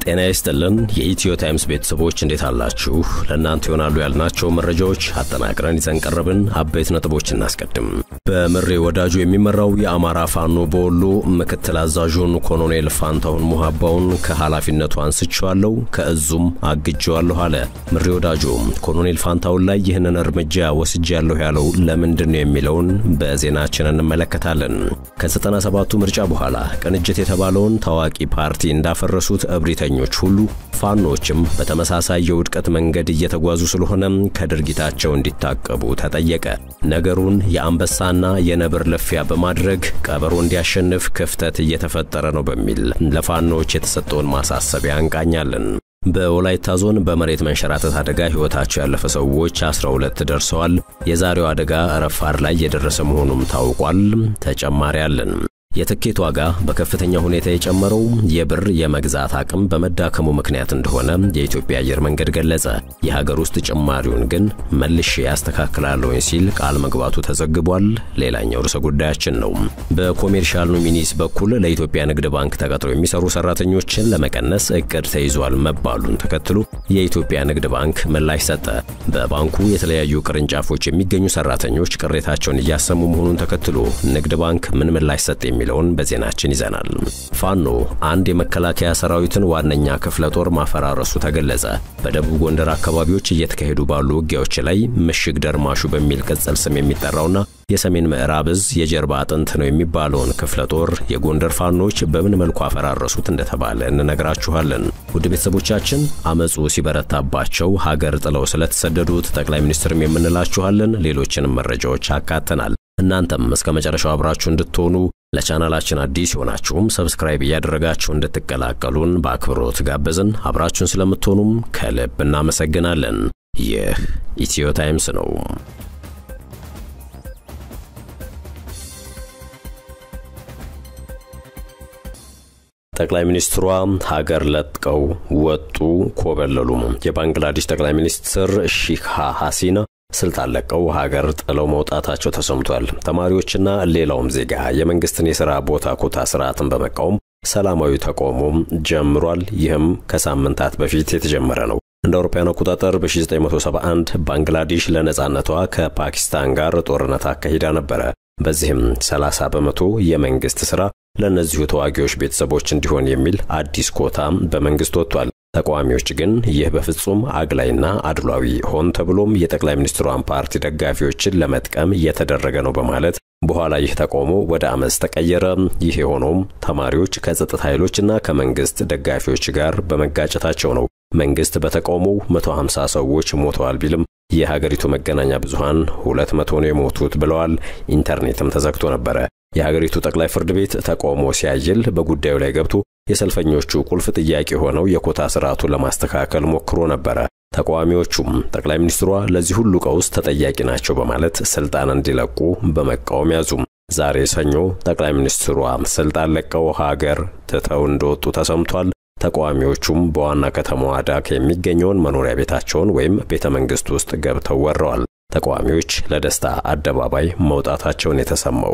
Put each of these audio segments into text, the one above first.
ጤና ይስጥልን የኢትዮ ታይምስ ቤተሰቦች እንዴት አላችሁ? ለእናንተ ይሆናሉ ያልናቸው መረጃዎች አጠናቅረን ይዘን ቀረብን። አበይት ነጥቦች እናስቀድም። በምሬ ወዳጁ የሚመራው የአማራ ፋኖ በወሎ ምክትል አዛዡን ኮሎኔል ፋንታሁን ሙሃባውን ከኃላፊነቱ አንስቼዋለሁ፣ ከእዙም አግጄዋለሁ አለ። ምሬ ወዳጁ ኮሎኔል ፋንታሁን ላይ ይህንን እርምጃ ወስጃለሁ ያለው ለምንድን ነው የሚለውን በዜናችን እንመለከታለን። ከዘጠና ሰባቱ ምርጫ በኋላ ቅንጅት የተባለውን ታዋቂ ፓርቲ እንዳፈረሱት እብሪተኞች ሁሉ ፋኖችም በተመሳሳይ የውድቀት መንገድ እየተጓዙ ስለሆነ ከድርጊታቸው እንዲታቀቡ ተጠየቀ። ነገሩን የአንበሳና የነብር ልፊያ በማድረግ ቀበሮ እንዲያሸንፍ ክፍተት እየተፈጠረ ነው በሚል ለፋኖች የተሰጠውን ማሳሰቢያ እንቃኛለን። በወላይታ ዞን በመሬት መንሸራተት አደጋ ሕይወታቸው ያለፈ ሰዎች 12 ደርሰዋል። የዛሬው አደጋ ረፋድ ላይ የደረሰ መሆኑም ታውቋል። ተጨማሪ አለን። የትኬት ዋጋ በከፍተኛ ሁኔታ የጨመረው የብር የመግዛት አቅም በመዳከሙ ምክንያት እንደሆነ የኢትዮጵያ አየር መንገድ ገለጸ። የሀገር ውስጥ ጭማሪውን ግን መልሼ ያስተካክላለሁ ሲል ቃል መግባቱ ተዘግቧል። ሌላኛው ርዕሰ ጉዳያችን ነው። በኮሜርሻል ኖሚኒስ በኩል ለኢትዮጵያ ንግድ ባንክ ተቀጥረው የሚሰሩ ሰራተኞችን ለመቀነስ እቅድ ተይዟል መባሉን ተከትሎ የኢትዮጵያ ንግድ ባንክ ምላሽ ሰጠ። በባንኩ የተለያዩ ቅርንጫፎች የሚገኙ ሰራተኞች ቅሬታቸውን እያሰሙ መሆኑን ተከትሎ ንግድ ባንክ ምን ምላሽ ሰጠ የሚለውን በዜናችን ይዘናል። ፋኖ አንድ የመከላከያ ሰራዊትን ዋነኛ ክፍለ ጦር ማፈራረሱ ተገለጸ። በደቡብ ጎንደር አካባቢዎች እየተካሄዱ ባሉ ውጊያዎች ላይ ምሽግ ደርማሹ በሚል ቅጽል ስም የሚጠራውና የሰሜን ምዕራብ እዝ የጀርባ አጥንት ነው የሚባለውን ክፍለ ጦር የጎንደር ፋኖች በምን መልኩ አፈራረሱት እንደተባለ እንነግራችኋለን። ውድ ቤተሰቦቻችን አመፁ ሲበረታባቸው ሀገር ጥለው ስለተሰደዱት ጠቅላይ ሚኒስትርም የምንላችኋለን። ሌሎችንም መረጃዎች አካተናል። እናንተም እስከ መጨረሻው አብራችሁ እንድትሆኑ ለቻናላችን አዲስ የሆናችሁም ሰብስክራይብ እያደረጋችሁ እንድትቀላቀሉን በአክብሮት ጋበዝን። አብራችሁን ስለምትሆኑም ከልብ እናመሰግናለን። ይህ ኢትዮ ታይምስ ነው። ጠቅላይ ሚኒስትሯ ሀገር ለጥቀው ወጡ፣ ኮበለሉ። የባንግላዴሽ ጠቅላይ ሚኒስትር ሺክ ሀሲና ስልጣን ለቀው ሀገር ጥለው መውጣታቸው ተሰምቷል። ተማሪዎችና ሌላውም ዜጋ የመንግስትን የሥራ ቦታ ኮታ ስርዓትን በመቃወም ሰላማዊ ተቃውሞ ጀምሯል። ይህም ከሳምንታት በፊት የተጀመረ ነው። እንደ አውሮፓውያን አቆጣጠር በ1971 ባንግላዴሽ ለነጻነቷ ከፓኪስታን ጋር ጦርነት አካሂዳ ነበረ። በዚህም 30 በመቶ የመንግስት ሥራ ለእነዚሁ ተዋጊዎች ቤተሰቦች እንዲሆን የሚል አዲስ ኮታ በመንግስት ወጥቷል። ተቃዋሚዎች ግን ይህ በፍጹም አግላይና አድሏዊ ሆን ተብሎም የጠቅላይ ሚኒስትሯን ፓርቲ ደጋፊዎችን ለመጥቀም እየተደረገ ነው በማለት በኋላ ይህ ተቃውሞ ወደ አመፅ ተቀየረ። ይህ የሆነውም ተማሪዎች ከጸጥታ ኃይሎችና ከመንግስት ደጋፊዎች ጋር በመጋጨታቸው ነው። መንግስት በተቃውሞው 150 ሰዎች ሞተዋል ቢልም የሀገሪቱ መገናኛ ብዙሃን 200 ነው የሞቱት ብለዋል። ኢንተርኔትም ተዘግቶ ነበረ። የሀገሪቱ ጠቅላይ ፍርድ ቤት ተቃውሞ ሲያይል በጉዳዩ ላይ ገብቶ የሰልፈኞቹ ቁልፍ ጥያቄ ሆነው የኮታ ስርዓቱን ለማስተካከል ሞክሮ ነበረ። ተቃዋሚዎቹም ጠቅላይ ሚኒስትሯ ለዚህ ሁሉ ቀውስ ተጠያቂ ናቸው በማለት ስልጣን እንዲለቁ በመቃወም ያዙም። ዛሬ ሰኞ ጠቅላይ ሚኒስትሯ ስልጣን ለቀው ሀገር ትተው እንደወጡ ተሰምቷል። ተቃዋሚዎቹም በዋና ከተማዋ ዳካ የሚገኘውን መኖሪያ ቤታቸውን ወይም ቤተ መንግስት ውስጥ ገብተው ወረዋል። ተቃዋሚዎች ለደስታ አደባባይ መውጣታቸውን የተሰማው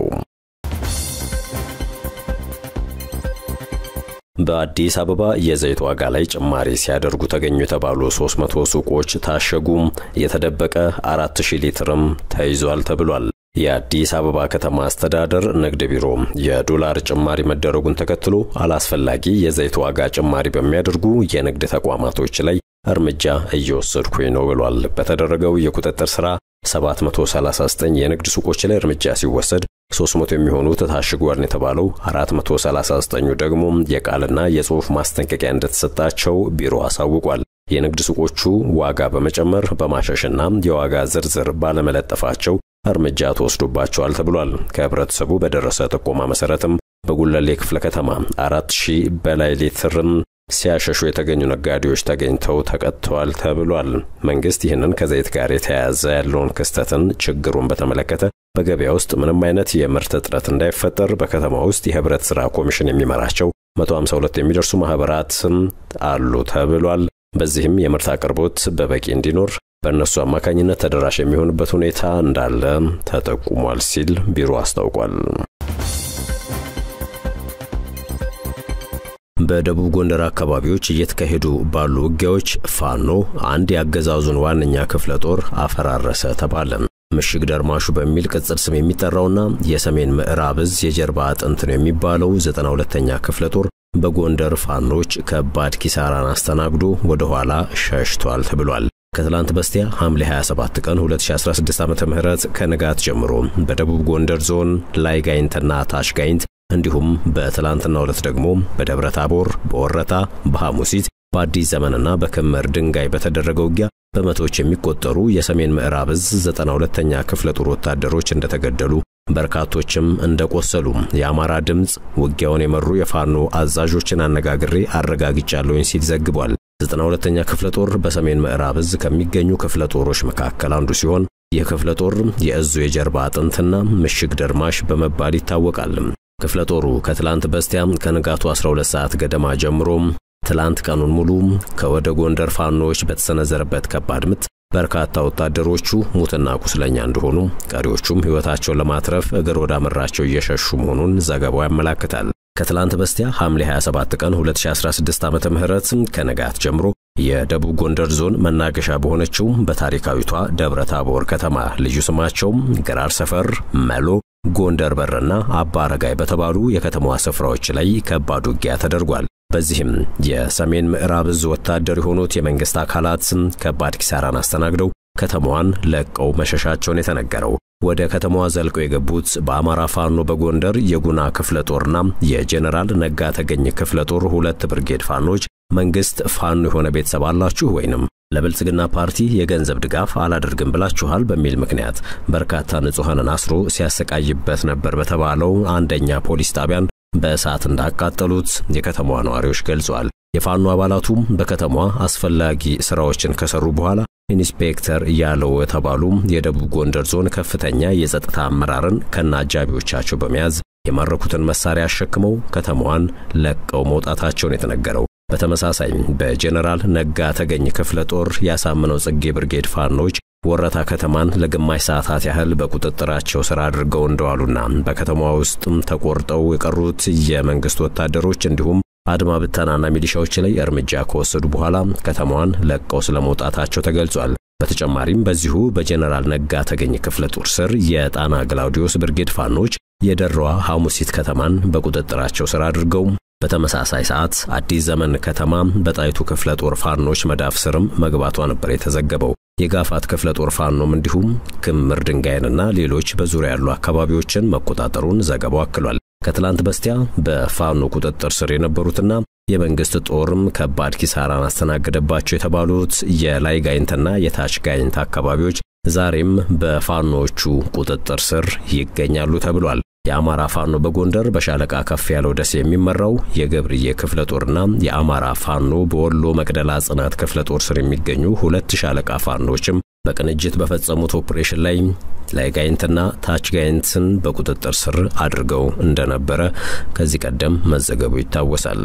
በአዲስ አበባ የዘይት ዋጋ ላይ ጭማሪ ሲያደርጉ ተገኙ የተባሉ 300 ሱቆች ታሸጉ። የተደበቀ 4000 ሊትርም ተይዟል ተብሏል። የአዲስ አበባ ከተማ አስተዳደር ንግድ ቢሮ የዶላር ጭማሪ መደረጉን ተከትሎ አላስፈላጊ የዘይት ዋጋ ጭማሪ በሚያደርጉ የንግድ ተቋማቶች ላይ እርምጃ እየወሰድኩኝ ነው ብሏል። በተደረገው የቁጥጥር ሥራ 739 የንግድ ሱቆች ላይ እርምጃ ሲወሰድ 300 የሚሆኑት ታሽጓል የተባለው 439ኙ ደግሞ የቃልና የጽሑፍ ማስጠንቀቂያ እንደተሰጣቸው ቢሮ አሳውቋል። የንግድ ሱቆቹ ዋጋ በመጨመር በማሸሽና የዋጋ ዝርዝር ባለመለጠፋቸው እርምጃ ተወስዶባቸዋል ተብሏል። ከህብረተሰቡ በደረሰ ጥቆማ መሰረትም በጉለሌ ክፍለ ከተማ አራት ሺህ በላይ ሊትርም ሲያሸሹ የተገኙ ነጋዴዎች ተገኝተው ተቀጥተዋል ተብሏል። መንግስት ይህንን ከዘይት ጋር የተያያዘ ያለውን ክስተትን ችግሩን በተመለከተ በገበያ ውስጥ ምንም አይነት የምርት እጥረት እንዳይፈጠር በከተማ ውስጥ የህብረት ሥራ ኮሚሽን የሚመራቸው 152 የሚደርሱ ማህበራትም አሉ ተብሏል። በዚህም የምርት አቅርቦት በበቂ እንዲኖር በእነሱ አማካኝነት ተደራሽ የሚሆንበት ሁኔታ እንዳለ ተጠቁሟል ሲል ቢሮ አስታውቋል። በደቡብ ጎንደር አካባቢዎች እየተካሄዱ ባሉ ውጊያዎች ፋኖ አንድ የአገዛዙን ዋነኛ ክፍለ ጦር አፈራረሰ ተባለ። ምሽግ ደርማሹ በሚል ቅጽል ስም የሚጠራውና የሰሜን ምዕራብ እዝ የጀርባ አጥንት ነው የሚባለው 92ኛ ክፍለ ጦር በጎንደር ፋኖች ከባድ ኪሳራን አስተናግዶ ወደ ኋላ ሸሽቷል ተብሏል። ከትላንት በስቲያ ሐምሌ 27 ቀን 2016 ዓ.ም ከንጋት ጀምሮ በደቡብ ጎንደር ዞን ላይ ጋይንትና ታች ጋይንት እንዲሁም በትላንትና ዕለት ደግሞ በደብረ ታቦር፣ በወረታ፣ በሐሙሲት፣ በአዲስ ዘመንና በክምር ድንጋይ በተደረገው ውጊያ በመቶዎች የሚቆጠሩ የሰሜን ምዕራብ እዝ 92ኛ ክፍለ ጦር ወታደሮች እንደተገደሉ በርካቶችም እንደቆሰሉ የአማራ ድምፅ ውጊያውን የመሩ የፋኖ አዛዦችን አነጋግሬ አረጋግጫለሁኝ ሲል ዘግቧል። 92ኛ ክፍለ ጦር በሰሜን ምዕራብ እዝ ከሚገኙ ክፍለ ጦሮች መካከል አንዱ ሲሆን ይህ ክፍለ ጦር የእዙ የጀርባ አጥንትና ምሽግ ደርማሽ በመባል ይታወቃል። ክፍለ ጦሩ ከትላንት በስቲያ ከንጋቱ 12 ሰዓት ገደማ ጀምሮ ትላንት ቀኑን ሙሉ ከወደ ጎንደር ፋኖዎች በተሰነዘረበት ከባድ ምት በርካታ ወታደሮቹ ሙትና ቁስለኛ እንደሆኑ፣ ቀሪዎቹም ሕይወታቸውን ለማትረፍ እግር ወዳመራቸው እየሸሹ መሆኑን ዘገባው ያመላክታል። ከትላንት በስቲያ ሐምሌ 27 ቀን 2016 ዓመተ ምህረት ከነጋት ጀምሮ የደቡብ ጎንደር ዞን መናገሻ በሆነችው በታሪካዊቷ ደብረ ታቦር ከተማ ልዩ ስማቸው ገራር ሰፈር፣ መሎ፣ ጎንደር በርና አባ አረጋይ በተባሉ የከተማዋ ስፍራዎች ላይ ከባድ ውጊያ ተደርጓል። በዚህም የሰሜን ምዕራብ እዝ ወታደር የሆኑት የመንግስት አካላት ከባድ ኪሳራን አስተናግደው ከተማዋን ለቀው መሸሻቸውን የተነገረው ወደ ከተማዋ ዘልቀው የገቡት በአማራ ፋኖ በጎንደር የጉና ክፍለ ጦርና የጄኔራል ነጋ ተገኝ ክፍለ ጦር ሁለት ብርጌድ ፋኖች መንግስት ፋኖ የሆነ ቤተሰብ አላችሁ ወይንም ለብልጽግና ፓርቲ የገንዘብ ድጋፍ አላደርግም ብላችኋል በሚል ምክንያት በርካታ ንጹሐንን አስሮ ሲያሰቃይበት ነበር በተባለው አንደኛ ፖሊስ ጣቢያን በእሳት እንዳቃጠሉት የከተማዋ ነዋሪዎች ገልጸዋል። የፋኖ አባላቱም በከተማዋ አስፈላጊ ስራዎችን ከሰሩ በኋላ ኢንስፔክተር እያለው የተባሉ የደቡብ ጎንደር ዞን ከፍተኛ የጸጥታ አመራርን ከነ አጃቢዎቻቸው በመያዝ የማረኩትን መሳሪያ አሸክመው ከተማዋን ለቀው መውጣታቸውን የተነገረው። በተመሳሳይ በጄኔራል ነጋ ተገኝ ክፍለ ጦር ያሳምነው ጽጌ ብርጌድ ፋኖች ወረታ ከተማን ለግማሽ ሰዓታት ያህል በቁጥጥራቸው ስር አድርገው እንደዋሉና በከተማዋ ውስጥም ተቆርጠው የቀሩት የመንግስት ወታደሮች እንዲሁም አድማ ብተናና ሚሊሻዎች ላይ እርምጃ ከወሰዱ በኋላ ከተማዋን ለቀው ስለመውጣታቸው ተገልጿል። በተጨማሪም በዚሁ በጄኔራል ነጋ ተገኝ ክፍለ ጦር ስር የጣና ግላውዲዮስ ብርጌድ ፋኖች የደራዋ ሐሙሲት ከተማን በቁጥጥራቸው ስር አድርገው በተመሳሳይ ሰዓት አዲስ ዘመን ከተማ በጣይቱ ክፍለ ጦር ፋኖች መዳፍ ስርም መግባቷ ነበር የተዘገበው። የጋፋት ክፍለ ጦር ፋኖም እንዲሁም ክምር ድንጋይንና ሌሎች በዙሪያ ያሉ አካባቢዎችን መቆጣጠሩን ዘገባው አክሏል። ከትላንት በስቲያ በፋኖ ቁጥጥር ስር የነበሩትና የመንግስት ጦርም ከባድ ኪሳራን አስተናገደባቸው የተባሉት የላይ ጋይንትና የታች ጋይንት አካባቢዎች ዛሬም በፋኖቹ ቁጥጥር ስር ይገኛሉ ተብሏል። የአማራ ፋኖ በጎንደር በሻለቃ ከፍ ያለው ደሴ የሚመራው የገብርዬ ክፍለ ጦርና የአማራ ፋኖ በወሎ መቅደላ ጽናት ክፍለ ጦር ስር የሚገኙ ሁለት ሻለቃ ፋኖችም በቅንጅት በፈጸሙት ኦፕሬሽን ላይ ላይ ጋይንትና ታች ጋይንትን በቁጥጥር ስር አድርገው እንደነበረ ከዚህ ቀደም መዘገቡ ይታወሳል።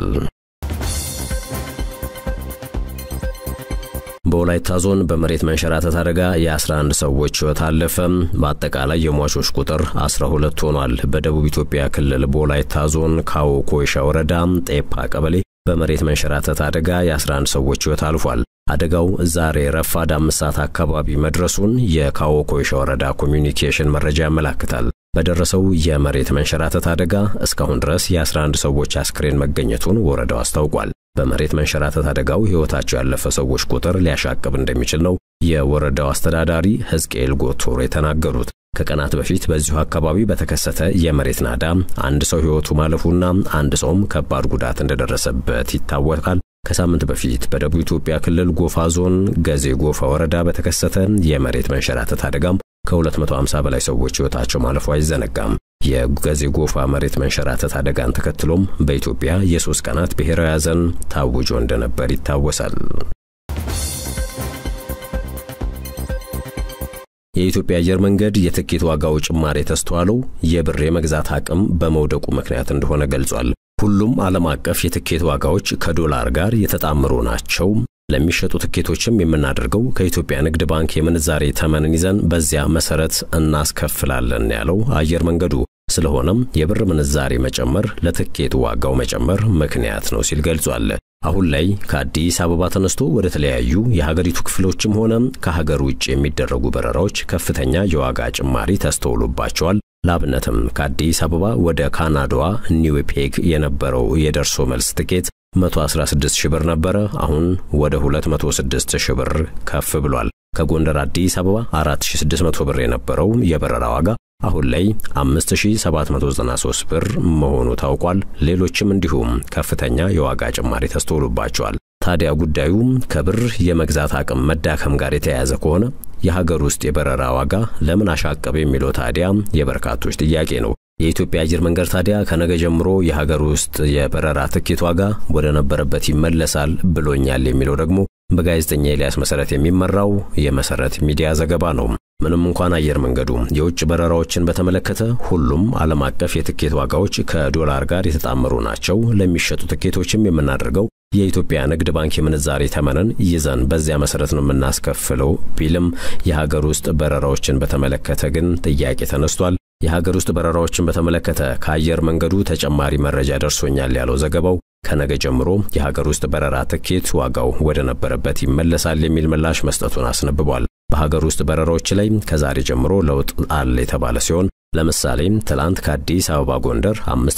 በወላይታ ዞን በመሬት መንሸራተት አደጋ የ11 ሰዎች ሕይወት አለፈ። በአጠቃላይ የሟቾች ቁጥር 12 ሆኗል። በደቡብ ኢትዮጵያ ክልል በወላይታ ዞን ካዎ ኮይሻ ወረዳ ጤፓ ቀበሌ በመሬት መንሸራተት አደጋ የ11 ሰዎች ሕይወት አልፏል። አደጋው ዛሬ ረፋድ አምስት ሰዓት አካባቢ መድረሱን የካዎ ኮይሻ ወረዳ ኮሚዩኒኬሽን መረጃ ያመላክታል። በደረሰው የመሬት መንሸራተት አደጋ እስካሁን ድረስ የ11 ሰዎች አስክሬን መገኘቱን ወረዳው አስታውቋል። በመሬት መንሸራተት አደጋው ሕይወታቸው ያለፈ ሰዎች ቁጥር ሊያሻቅብ እንደሚችል ነው የወረዳው አስተዳዳሪ ሕዝቅኤል ጎቶር የተናገሩት። ከቀናት በፊት በዚሁ አካባቢ በተከሰተ የመሬት ናዳ አንድ ሰው ሕይወቱ ማለፉና አንድ ሰውም ከባድ ጉዳት እንደደረሰበት ይታወቃል። ከሳምንት በፊት በደቡብ ኢትዮጵያ ክልል ጎፋ ዞን ገዜ ጎፋ ወረዳ በተከሰተ የመሬት መንሸራተት አደጋም ከ250 በላይ ሰዎች ሕይወታቸው ማለፉ አይዘነጋም። የገዜ ጎፋ መሬት መንሸራተት አደጋን ተከትሎም በኢትዮጵያ የሶስት ቀናት ብሔራዊ ሐዘን ታውጆ እንደነበር ይታወሳል። የኢትዮጵያ አየር መንገድ የትኬት ዋጋው ጭማሪ የተስተዋለው የብር የመግዛት አቅም በመውደቁ ምክንያት እንደሆነ ገልጿል። ሁሉም ዓለም አቀፍ የትኬት ዋጋዎች ከዶላር ጋር የተጣመሩ ናቸው። ለሚሸጡ ትኬቶችም የምናደርገው ከኢትዮጵያ ንግድ ባንክ የምንዛሬ ተመንን ይዘን በዚያ መሰረት እናስከፍላለን ያለው አየር መንገዱ ስለሆነም የብር ምንዛሬ መጨመር ለትኬት ዋጋው መጨመር ምክንያት ነው ሲል ገልጿል። አሁን ላይ ከአዲስ አበባ ተነስቶ ወደ ተለያዩ የሀገሪቱ ክፍሎችም ሆነ ከሀገር ውጭ የሚደረጉ በረራዎች ከፍተኛ የዋጋ ጭማሪ ተስተውሎባቸዋል። ለአብነትም ከአዲስ አበባ ወደ ካናዳዋ ኒውፔግ የነበረው የደርሶ መልስ ትኬት 116 ሺህ ብር ነበረ። አሁን ወደ 206 ሺህ ብር ከፍ ብሏል። ከጎንደር አዲስ አበባ 4600 ብር የነበረው የበረራ ዋጋ አሁን ላይ 5793 ብር መሆኑ ታውቋል። ሌሎችም እንዲሁም ከፍተኛ የዋጋ ጭማሪ ተስተውሎባቸዋል። ታዲያ ጉዳዩ ከብር የመግዛት አቅም መዳከም ጋር የተያያዘ ከሆነ የሀገር ውስጥ የበረራ ዋጋ ለምን አሻቀብ የሚለው ታዲያ የበርካቶች ጥያቄ ነው። የኢትዮጵያ አየር መንገድ ታዲያ ከነገ ጀምሮ የሀገር ውስጥ የበረራ ትኬት ዋጋ ወደ ነበረበት ይመለሳል ብሎኛል የሚለው ደግሞ በጋዜጠኛ ኤልያስ መሰረት የሚመራው የመሰረት ሚዲያ ዘገባ ነው። ምንም እንኳን አየር መንገዱ የውጭ በረራዎችን በተመለከተ ሁሉም ዓለም አቀፍ የትኬት ዋጋዎች ከዶላር ጋር የተጣመሩ ናቸው፣ ለሚሸጡ ትኬቶችም የምናደርገው የኢትዮጵያ ንግድ ባንክ የምንዛሬ ተመንን ይዘን በዚያ መሰረት ነው የምናስከፍለው ቢልም የሀገር ውስጥ በረራዎችን በተመለከተ ግን ጥያቄ ተነስቷል። የሀገር ውስጥ በረራዎችን በተመለከተ ከአየር መንገዱ ተጨማሪ መረጃ ደርሶኛል ያለው ዘገባው ከነገ ጀምሮ የሀገር ውስጥ በረራ ትኬት ዋጋው ወደ ነበረበት ይመለሳል የሚል ምላሽ መስጠቱን አስነብቧል። በሀገር ውስጥ በረራዎች ላይ ከዛሬ ጀምሮ ለውጥ አለ የተባለ ሲሆን ለምሳሌ ትላንት ከአዲስ አበባ ጎንደር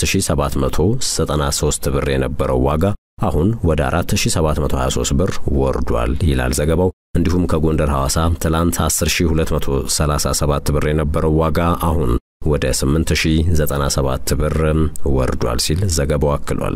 5793 ብር የነበረው ዋጋ አሁን ወደ 4723 ብር ወርዷል ይላል ዘገባው። እንዲሁም ከጎንደር ሐዋሳ ትላንት 10237 ብር የነበረው ዋጋ አሁን ወደ 8097 ብር ወርዷል ሲል ዘገባው አክሏል።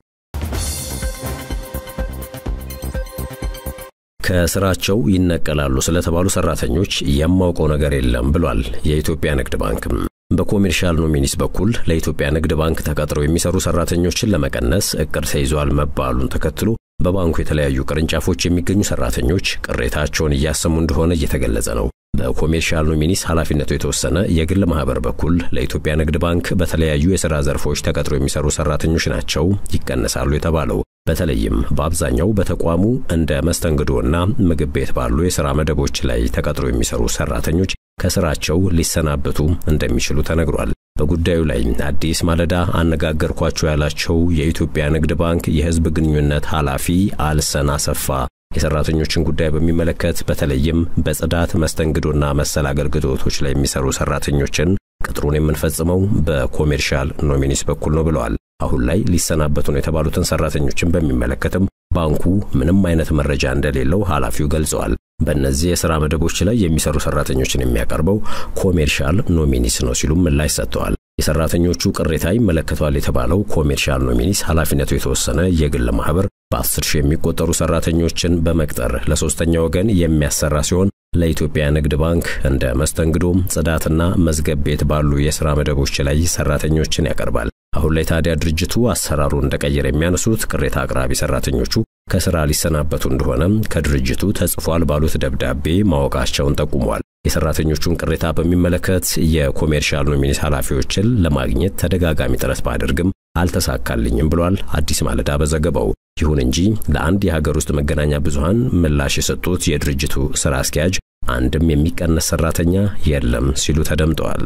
ከስራቸው ይነቀላሉ ስለተባሉ ሰራተኞች የማውቀው ነገር የለም ብሏል የኢትዮጵያ ንግድ ባንክም። በኮሜርሻል ኖሚኒስ በኩል ለኢትዮጵያ ንግድ ባንክ ተቀጥረው የሚሰሩ ሰራተኞችን ለመቀነስ እቅድ ተይዟል መባሉን ተከትሎ በባንኩ የተለያዩ ቅርንጫፎች የሚገኙ ሰራተኞች ቅሬታቸውን እያሰሙ እንደሆነ እየተገለጸ ነው። በኮሜርሻል ኖሚኒስ ኃላፊነቱ የተወሰነ የግል ማህበር በኩል ለኢትዮጵያ ንግድ ባንክ በተለያዩ የሥራ ዘርፎች ተቀጥረው የሚሰሩ ሰራተኞች ናቸው ይቀነሳሉ የተባለው። በተለይም በአብዛኛው በተቋሙ እንደ መስተንግዶና ምግብ ቤት ባሉ የሥራ መደቦች ላይ ተቀጥረው የሚሰሩ ሰራተኞች ከስራቸው ሊሰናበቱ እንደሚችሉ ተነግሯል። በጉዳዩ ላይ አዲስ ማለዳ አነጋገርኳቸው ያላቸው የኢትዮጵያ ንግድ ባንክ የሕዝብ ግንኙነት ኃላፊ አልሰን አሰፋ የሰራተኞችን ጉዳይ በሚመለከት በተለይም በጽዳት መስተንግዶና መሰል አገልግሎቶች ላይ የሚሰሩ ሰራተኞችን ቅጥሩን የምንፈጽመው በኮሜርሻል ኖሚኒስ በኩል ነው ብለዋል። አሁን ላይ ሊሰናበቱ ነው የተባሉትን ሰራተኞችን በሚመለከትም ባንኩ ምንም አይነት መረጃ እንደሌለው ኃላፊው ገልጸዋል። በእነዚህ የሥራ መደቦች ላይ የሚሰሩ ሰራተኞችን የሚያቀርበው ኮሜርሻል ኖሚኒስ ነው ሲሉም ምላሽ ሰጥተዋል። የሰራተኞቹ ቅሬታ ይመለከቷል የተባለው ኮሜርሻል ኖሚኒስ ኃላፊነቱ የተወሰነ የግል ማህበር በአስር ሺህ የሚቆጠሩ ሰራተኞችን በመቅጠር ለሶስተኛ ወገን የሚያሰራ ሲሆን ለኢትዮጵያ ንግድ ባንክ እንደ መስተንግዶ፣ ጽዳትና መዝገብ ቤት ባሉ የሥራ መደቦች ላይ ሰራተኞችን ያቀርባል። አሁን ላይ ታዲያ ድርጅቱ አሰራሩን እንደቀየረ የሚያነሱት ቅሬታ አቅራቢ ሰራተኞቹ ከስራ ሊሰናበቱ እንደሆነ ከድርጅቱ ተጽፏል ባሉት ደብዳቤ ማወቃቸውን ጠቁሟል። የሰራተኞቹን ቅሬታ በሚመለከት የኮሜርሻል ኖሚኒስ ኃላፊዎችን ለማግኘት ተደጋጋሚ ጥረት ባደርግም አልተሳካልኝም ብሏል አዲስ ማለዳ በዘገባው። ይሁን እንጂ ለአንድ የሀገር ውስጥ መገናኛ ብዙሃን ምላሽ የሰጡት የድርጅቱ ስራ አስኪያጅ አንድም የሚቀነስ ሰራተኛ የለም ሲሉ ተደምጠዋል።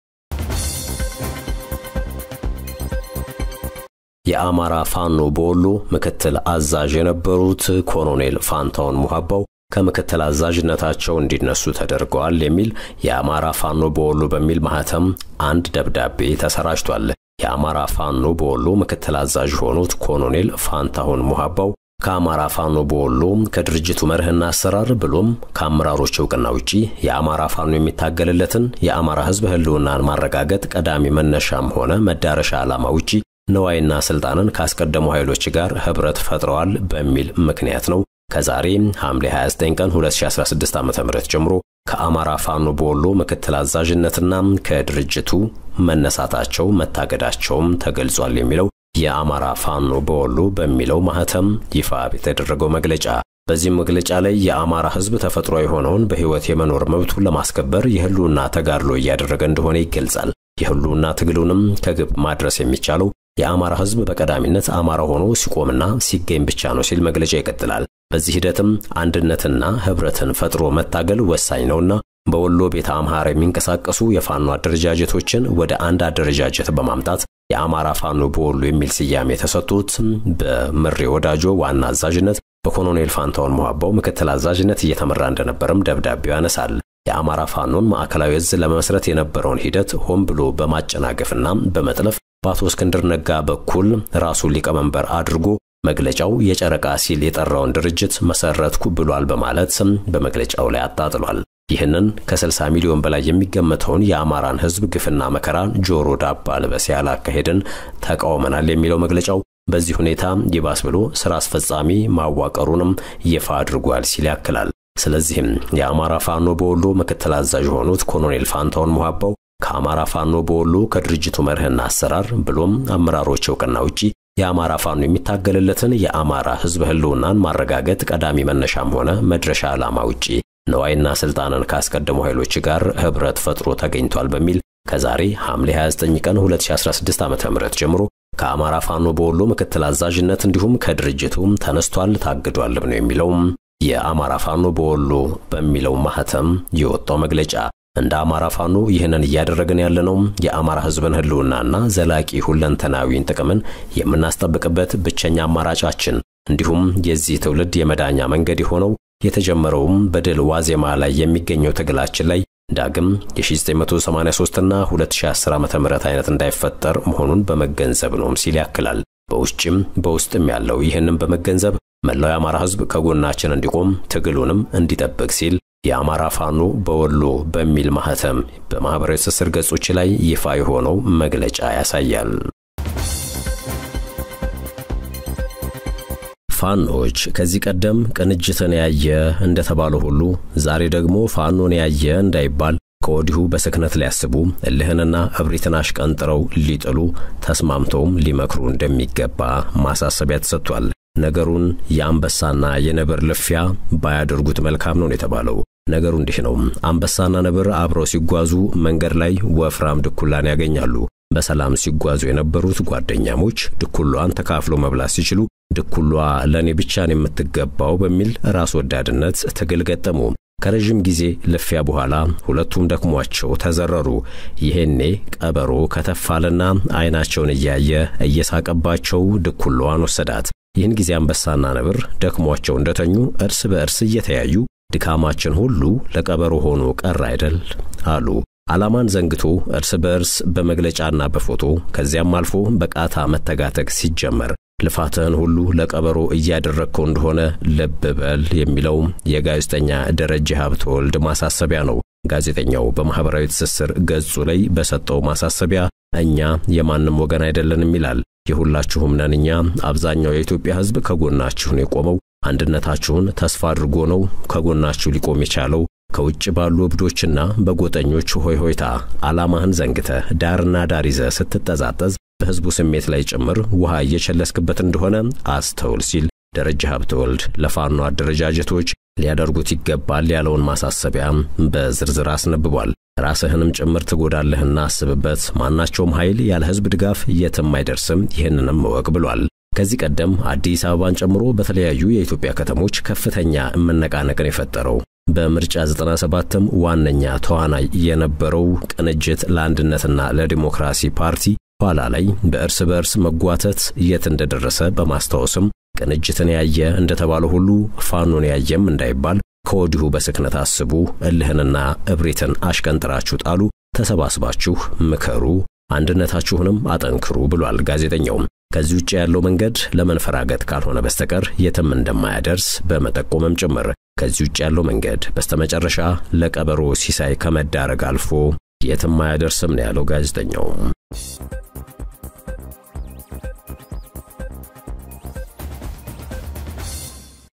የአማራ ፋኖ በወሎ ምክትል አዛዥ የነበሩት ኮሎኔል ፋንታውን ሙሃባው ከምክትል አዛዥነታቸው እንዲነሱ ተደርገዋል የሚል የአማራ ፋኖ በወሎ በሚል ማህተም አንድ ደብዳቤ ተሰራጭቷል። የአማራ ፋኖ በወሎ ምክትል አዛዥ የሆኑት ኮሎኔል ፋንታሁን ሙሃባው ከአማራ ፋኖ በወሎ ከድርጅቱ መርህና አሰራር ብሎም ከአመራሮች እውቅና ውጪ የአማራ ፋኖ የሚታገልለትን የአማራ ሕዝብ ህልውናን ማረጋገጥ ቀዳሚ መነሻም ሆነ መዳረሻ ዓላማ ውጪ ነዋይና ስልጣንን ካስቀደሙ ኃይሎች ጋር ህብረት ፈጥረዋል በሚል ምክንያት ነው ከዛሬ ሐምሌ 29 ቀን 2016 ዓ.ም ጀምሮ ከአማራ ፋኖ በወሎ ምክትል አዛዥነትና ከድርጅቱ መነሳታቸው መታገዳቸውም ተገልጿል የሚለው የአማራ ፋኖ በወሎ በሚለው ማህተም ይፋ የተደረገው መግለጫ። በዚህም መግለጫ ላይ የአማራ ህዝብ ተፈጥሮ የሆነውን በህይወት የመኖር መብቱን ለማስከበር የህልውና ተጋድሎ እያደረገ እንደሆነ ይገልጻል። የህልውና ትግሉንም ከግብ ማድረስ የሚቻለው የአማራ ህዝብ በቀዳሚነት አማራ ሆኖ ሲቆምና ሲገኝ ብቻ ነው ሲል መግለጫ ይቀጥላል። በዚህ ሂደትም አንድነትና ህብረትን ፈጥሮ መታገል ወሳኝ ነውና በወሎ ቤተ አምሐራ የሚንቀሳቀሱ የፋኖ አደረጃጀቶችን ወደ አንድ አደረጃጀት በማምጣት የአማራ ፋኖ በወሎ የሚል ስያሜ የተሰጡት በምሬ ወዳጆ ዋና አዛዥነት በኮሎኔል ፋንታውን ሞሐባው ምክትል አዛዥነት እየተመራ እንደነበረም ደብዳቤው ያነሳል። የአማራ ፋኖን ማዕከላዊ እዝ ለመመስረት የነበረውን ሂደት ሆን ብሎ በማጨናገፍና በመጥለፍ በአቶ እስክንድር ነጋ በኩል ራሱን ሊቀመንበር አድርጎ መግለጫው የጨረቃ ሲል የጠራውን ድርጅት መሰረትኩ ብሏል በማለት በመግለጫው ላይ አጣጥሏል። ይህንን ከ60 ሚሊዮን በላይ የሚገመተውን የአማራን ሕዝብ ግፍና መከራን ጆሮ ዳባ ልበስ ያለ አካሄድን ተቃውመናል የሚለው መግለጫው በዚህ ሁኔታ ይባስ ብሎ ስራ አስፈጻሚ ማዋቀሩንም ይፋ አድርጓል ሲል ያክላል። ስለዚህም የአማራ ፋኖ በወሎ ምክትል አዛዥ የሆኑት ኮሎኔል ፋንታውን ሞሐባው ከአማራ ፋኖ በወሎ ከድርጅቱ መርህና አሰራር ብሎም አመራሮች እውቅና ውጪ የአማራ ፋኖ የሚታገልለትን የአማራ ሕዝብ ህልውናን ማረጋገጥ ቀዳሚ መነሻም ሆነ መድረሻ ዓላማ ውጪ ነዋይና ስልጣንን ካስቀደሙ ኃይሎች ጋር ህብረት ፈጥሮ ተገኝቷል በሚል ከዛሬ ሐምሌ 29 ቀን 2016 ዓ.ም ጀምሮ ከአማራ ፋኖ በወሎ ምክትል አዛዥነት እንዲሁም ከድርጅቱም ተነስቷል፣ ታግዷልም ነው የሚለውም የአማራ ፋኖ በወሎ በሚለው ማህተም የወጣው መግለጫ። እንደ አማራ ፋኖ ይህንን እያደረግን ያለነው የአማራ ህዝብን ህልውናና ዘላቂ ሁለንተናዊን ጥቅምን የምናስጠብቅበት ብቸኛ አማራጫችን እንዲሁም የዚህ ትውልድ የመዳኛ መንገድ የሆነው የተጀመረውም በድል ዋዜማ ላይ የሚገኘው ትግላችን ላይ ዳግም የ1983 እና 2010 ዓ.ም አይነት እንዳይፈጠር መሆኑን በመገንዘብ ነውም ሲል ያክላል። በውጭም በውስጥም ያለው ይህንን በመገንዘብ መላው የአማራ ህዝብ ከጎናችን እንዲቆም ትግሉንም እንዲጠብቅ ሲል የአማራ ፋኖ በወሎ በሚል ማህተም በማኅበራዊ ትስስር ገጾች ላይ ይፋ የሆነው መግለጫ ያሳያል። ፋኖች ከዚህ ቀደም ቅንጅትን ያየ እንደተባለ ሁሉ ዛሬ ደግሞ ፋኖን ያየ እንዳይባል ከወዲሁ በስክነት ሊያስቡ እልህንና እብሪትን አሽቀንጥረው ሊጥሉ ተስማምተውም ሊመክሩ እንደሚገባ ማሳሰቢያ ተሰጥቷል። ነገሩን የአንበሳና የነብር ልፊያ ባያደርጉት መልካም ነው የተባለው። ነገሩ እንዲህ ነው። አንበሳና ነብር አብረው ሲጓዙ መንገድ ላይ ወፍራም ድኩላን ያገኛሉ። በሰላም ሲጓዙ የነበሩት ጓደኛሞች ድኩሏን ተካፍሎ መብላት ሲችሉ ድኩሏ ለእኔ ብቻን የምትገባው በሚል ራስ ወዳድነት ትግል ገጠሙ። ከረዥም ጊዜ ልፊያ በኋላ ሁለቱም ደክሟቸው ተዘረሩ። ይሄኔ ቀበሮ ከተፋለና ዓይናቸውን እያየ እየሳቀባቸው ድኩሏን ወሰዳት። ይህን ጊዜ አንበሳና ነብር ደክሟቸው እንደተኙ እርስ በእርስ እየተያዩ ድካማችን ሁሉ ለቀበሮ ሆኖ ቀር አይደል አሉ። ዓላማን ዘንግቶ እርስ በእርስ በመግለጫና በፎቶ ከዚያም አልፎ በቃታ መተጋተግ ሲጀመር ልፋትህን ሁሉ ለቀበሮ እያደረግከው እንደሆነ ልብ በል የሚለው የጋዜጠኛ ደረጀ ሀብተወልድ ማሳሰቢያ ነው። ጋዜጠኛው በማኅበራዊ ትስስር ገጹ ላይ በሰጠው ማሳሰቢያ እኛ የማንም ወገን አይደለንም ይላል። የሁላችሁም ነን እኛ። አብዛኛው የኢትዮጵያ ሕዝብ ከጎናችሁ ነው የቆመው። አንድነታችሁን ተስፋ አድርጎ ነው ከጎናችሁ ሊቆም የቻለው። ከውጭ ባሉ እብዶችና በጎጠኞች ሆይ ሆይታ ዓላማህን ዘንግተህ ዳርና ዳር ይዘህ ስትጠዛጠዝ በሕዝቡ ስሜት ላይ ጭምር ውሃ እየቸለስክበት እንደሆነ አስተውል ሲል ደረጀ ሀብተወልድ ለፋኖ አደረጃጀቶች ሊያደርጉት ይገባል ያለውን ማሳሰቢያ በዝርዝር አስነብቧል። ራስህንም ጭምር ትጎዳለህና አስብበት። ማናቸውም ኃይል ያለ ሕዝብ ድጋፍ የትም አይደርስም፣ ይህንንም እወቅ ብሏል። ከዚህ ቀደም አዲስ አበባን ጨምሮ በተለያዩ የኢትዮጵያ ከተሞች ከፍተኛ መነቃነቅን የፈጠረው በምርጫ 97ም ዋነኛ ተዋናይ የነበረው ቅንጅት ለአንድነትና ለዲሞክራሲ ፓርቲ ኋላ ላይ በእርስ በእርስ መጓተት የት እንደደረሰ በማስታወስም ቅንጅትን ያየ እንደተባለ ሁሉ ፋኖን ያየም እንዳይባል ከወዲሁ በስክነት አስቡ፣ እልህንና እብሪትን አሽቀንጥራችሁ ጣሉ፣ ተሰባስባችሁ ምከሩ፣ አንድነታችሁንም አጠንክሩ ብሏል ጋዜጠኛውም። ከዚህ ውጭ ያለው መንገድ ለመንፈራገጥ ካልሆነ በስተቀር የትም እንደማያደርስ በመጠቆምም ጭምር ከዚህ ውጭ ያለው መንገድ በስተመጨረሻ ለቀበሮ ሲሳይ ከመዳረግ አልፎ የትም አያደርስም ነው ያለው ጋዜጠኛው።